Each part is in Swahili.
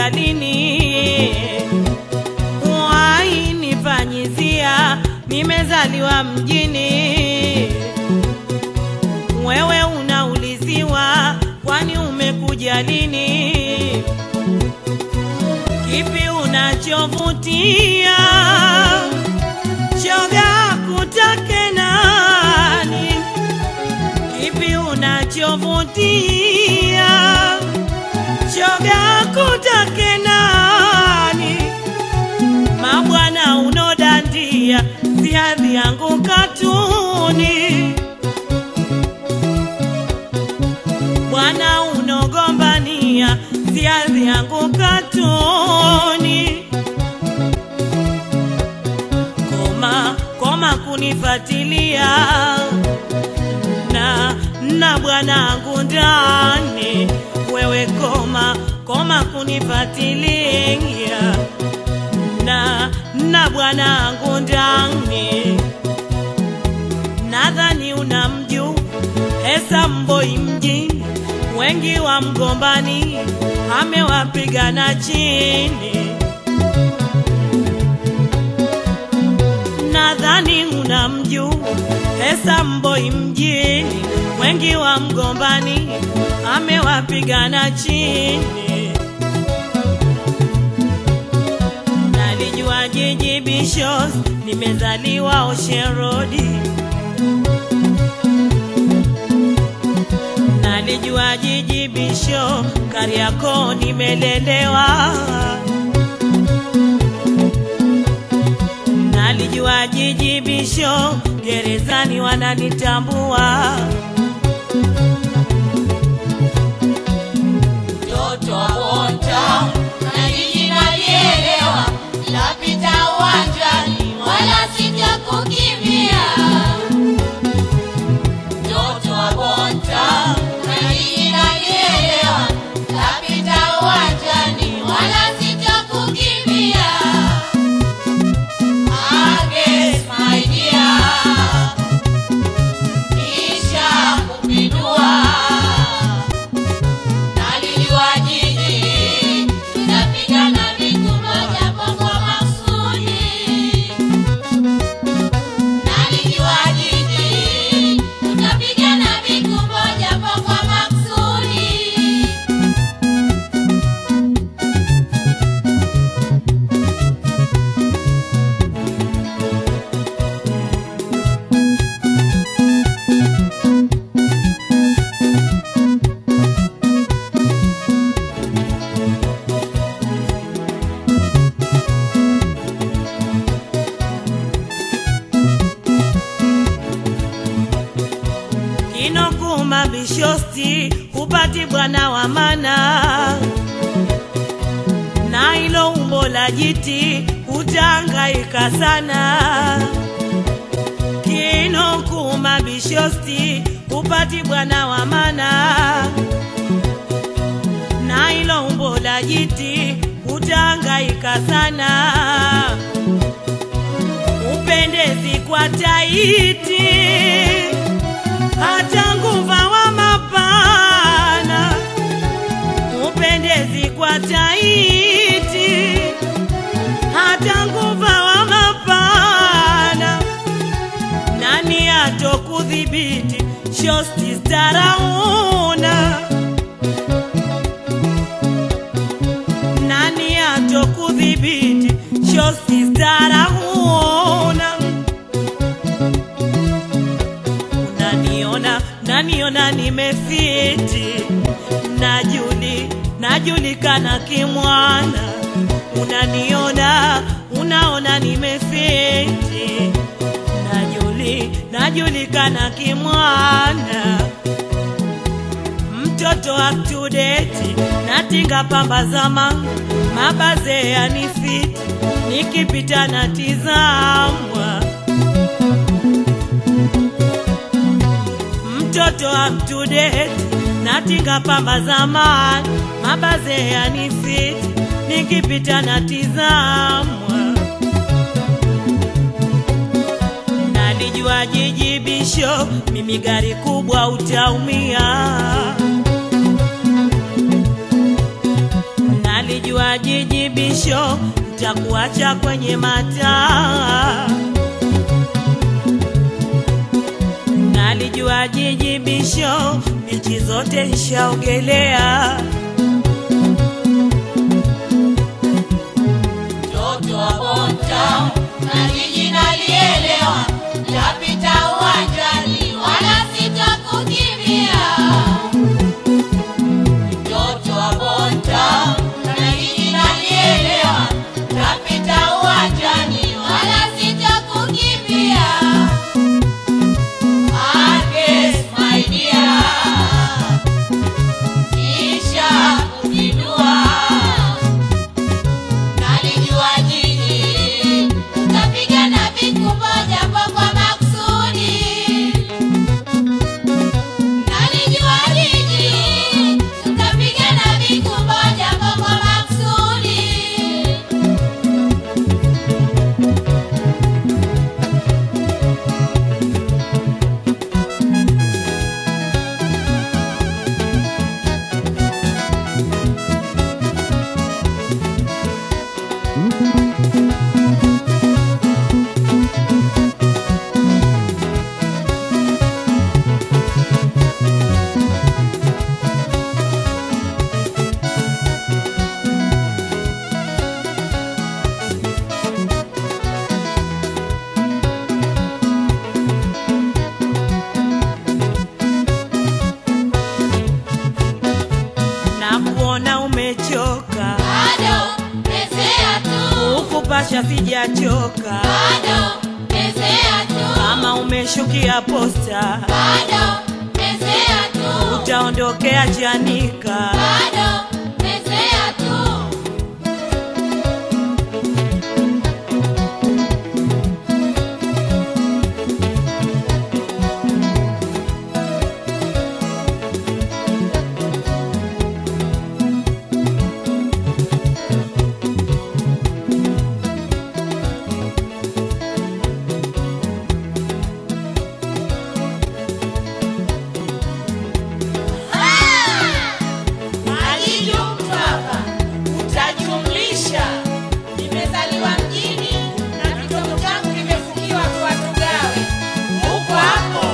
umekuja lini? Wainifanyizia, nimezaliwa mjini. Wewe unauliziwa, kwani umekuja lini? Kipi unachovutia? Shoga kutake nani? Kipi unachovutia? Shoga kutake nani? Mabwana unodandia, si hadhi yangu katuni. Bwana unogombania, si hadhi yangu katuni. Koma, koma kunifatilia na na bwanangu ndani, wewe koma, koma kunifatilia na na bwanangu ndani. Nadhani unamjua Esa Mboi mjini, wengi wa mgombani amewapigana chini. Nadhani unamjua Esa Mboi mjini, wengi wa mgombani amewapigana chini. Nalijua jiji Bishos, nimezaliwa Ocean Road. Nalijua jiji Bisho, Kariakoo nimelelewa. Nalijua jiji Bisho, gerezani wananitambua. Mtoto wa Bonta na jiji nalielewa, lapita uwanjani wala sitakukimbia. Mtoto wa Bonta na jiji nalielewa, lapita uwanjani wala sitakukimbia. Agnes, my dear, nisha kupindua Nalijua jiji tunapigana vitu moja kwa kwa makusudi. Nalijua jiji tunapigana vitu moja kwa kwa makusudi. Kinokuma Bishosti, hupati bwana wa mana, na ilo umbo la jiti utahangaika sana. Kinokuma Bishosti, hupati bwana wa mana, na ilo umbo la jiti utahangaika sana. Upendezi kwa taiti hata nguva wa mapana upendezi kwa taiti hata nguva wa mapana nani atokudhibiti shosti starauna nani atokudhibiti shosti starauna unaniona naniona nimefiti najuli najulikana kimwana unaniona unaona nimefiti najuli najulikana kimwana mtoto up to date natinga pamba zama mabaze yanifiti nikipita natizamwa mtoto up to date natinga pamba zamani mabaze yanifiti nikipita natizamwa nalijua jiji bisho mimi gari kubwa utaumia nalijua Nalijua jiji bisho, nitakuacha kwenye mataa. Nalijua jiji bisho, bichi zote nishaogelea. Mtoto wa Bontown na jiji nalielewa, tapita uwanjani wala sitakukimbia. Mtoto wa Bontown na jiji nalielewa, tapita uwanjani wala sitakukimbia. Agnes, my dear, kisha kujinua Nalijua jiji tutapigana vikubwa japo kwa makusudi. Nalijua jiji tutapigana vikubwa japo kwa makusudi. na kuona umechoka, Bado pezea tu, ukupasha sijachoka. bado pezea tu, Kama umeshukia posta, bado pezea tu. utaondokea Chanika. Bado pezea tu. Alijumtwapa utajumlisha. Nimezaliwa mjini na kitoto changu kimefukiwa tuwatugawe huko hapo.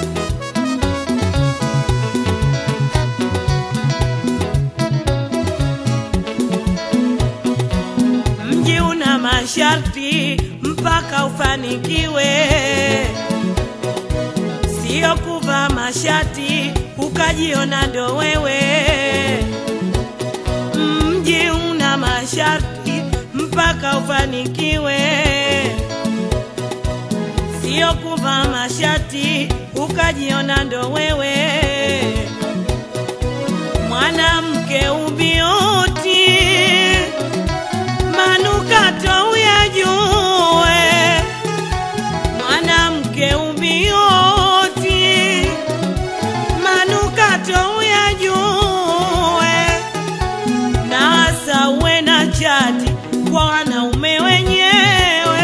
Mji una masharti mpaka ufanikiwe, sio kuvaa mashati ukajiona ndo wewe. Mji una masharti mpaka ufanikiwe, sio kuvaa mashati ukajiona ndo wewe. Mwanamke ubioti manukato uyajue, mwanamke ubioti, manukato uyajue, na hasa uwe na chati kwa wanaume wenyewe,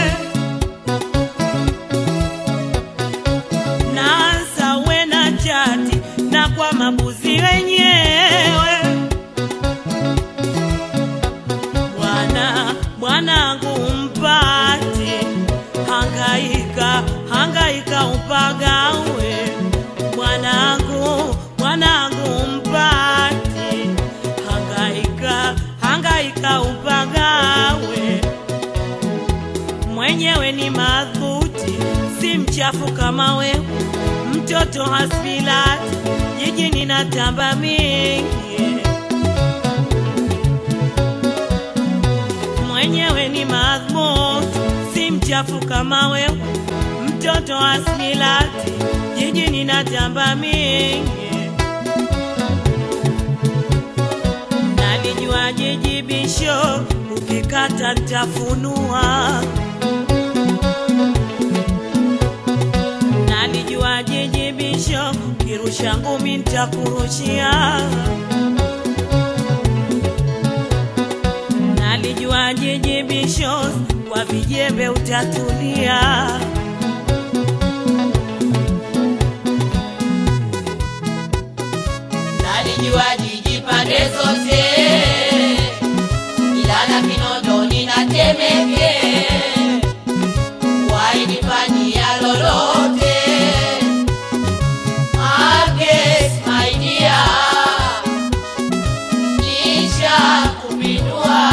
na hasa uwe na chati na kwa mabuzi wenyewe. Bwana bwanangu mpate, hangaika hangaika upagawe. Bwanangu bwanangu mpate, hangaika hangaika upagawe. Mwenyewe ni madhuti, si mchafu kama wewe, mtoto hasbilati, jijini na tamba mingi mwenyewe ni madhmut, si mchafu kama wewe, mtoto asmilati, jijini na tamba mingi. Nalijua jiji bisho, ukikata ntafunua. Nalijua jiji bisho, kirusha ngumi ntakurushia. Nalijua jiji bishos kwa vijembe utatulia. Nalijua jiji pande zote, ila Temeke wainifanyia lolote. Agnes, my dear, nisha kupindua.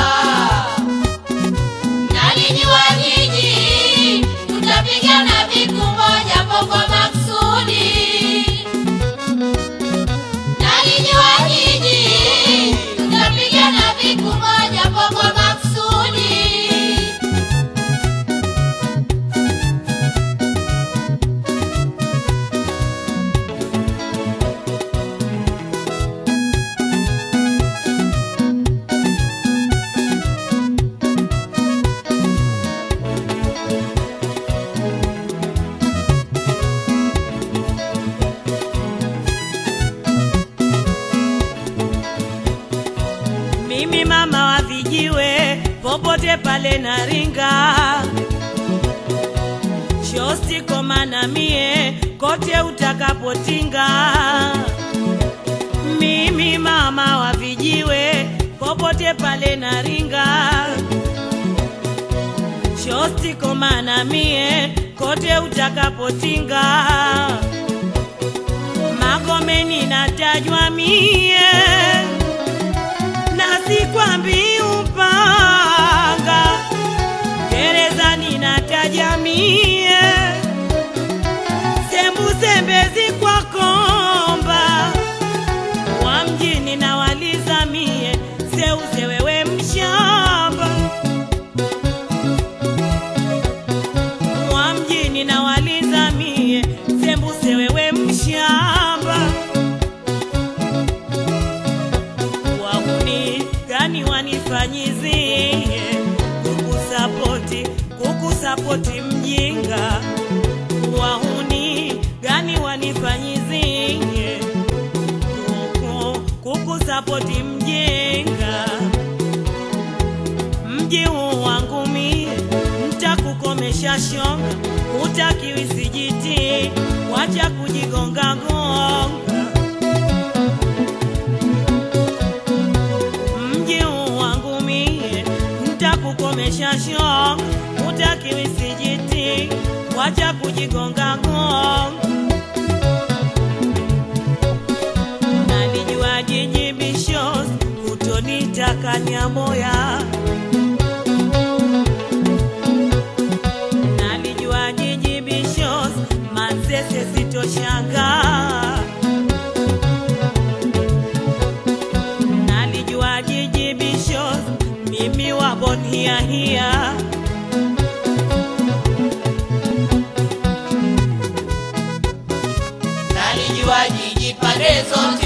Nalijua nyinyi tutapigana vikumbo japo kwa maksudi. Nalijua nyinyi tutapigana vikumbo japo kwa maksudi. Mimi mama wa vijiwe, popote pale naringa, shosti koma na mie, kote utakapotinga. Mimi mama wa vijiwe, popote pale naringa, shosti koma na mie, kote utakapotinga. Magomeni natajwa mie na sikwambi upanga gerezani nataja mie sembusembezi kwa komba wa mjini na waliza mie seuze wewe mshamba wa mjini na waliza mie sembuse wewe mshamba wahuni gani wanifanyizie kukusapoti kukusapoti mjinga wahuni gani wanifanyizie kuku kukusapoti mjinga mji huu wangu mie mtakukomesha shonga utakiwi sijiti wacha kujigonga gonga mji huu wangu mie mtakukomesha shonga utakiwi sijiti wacha kujigonga gonga nalijua jiji bishos utonitaka nyamoya nalijua jiji bishos manzese sitoshanga nalijua jiji bishos mimi wabon hia hia Nalijua jiji pande zote